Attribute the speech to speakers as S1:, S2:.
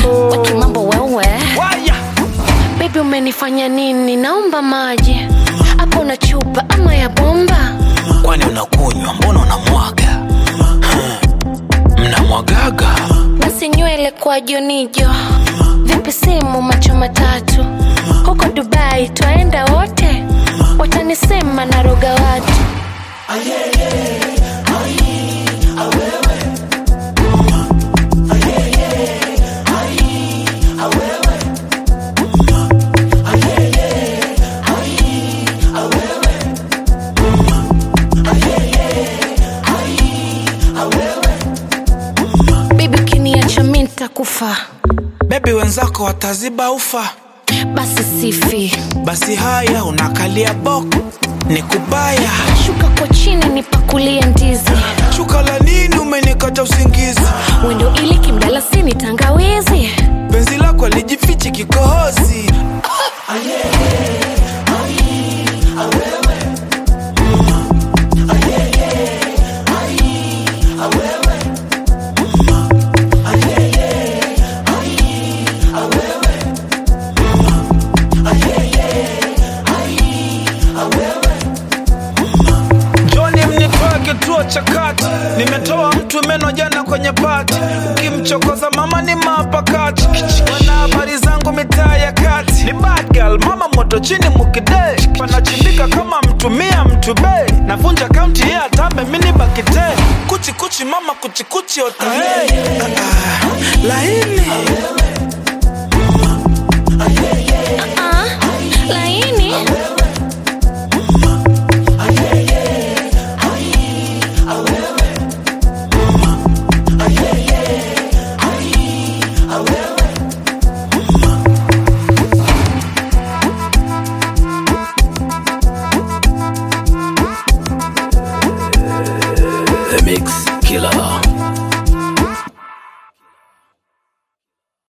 S1: mambo
S2: wakimambo wewe
S1: waya
S2: bebi umenifanya nini naomba maji hapo na chupa ama ya bomba
S1: kwani unakunywa mbona unamwaga Hmm. mnamwagaga
S2: basi nywele kwa jonijo vipi simu macho matatu huko dubai twaenda wote watanisema naroga watu bibi ukiniacha mi ntakufa
S1: bebi wenzako wataziba ufa
S2: basi sifi
S1: basi haya unakalia boko ni kubaya
S2: shuka kwa chini nipakulie ndizi
S1: shuka la nini umenikata usingizi
S2: wendo ili kimdalasini tangawizi
S1: penzi lako lijifichi kikohozi Joni mnitoe kituo cha kati, nimetoa mtu meno jana kwenye pati, ukimchokoza mama ni mapakati, wana habari zangu mitaa ya kati, ni bad girl, mama moto chini mukide, panachimbika kama mtumia mtube, navunja kaunti ye atambe mini bakite, kuchi kuchi mama kuchi kuchi otae, ah, ah, laini
S2: ah, laini
S3: The Mix Killer.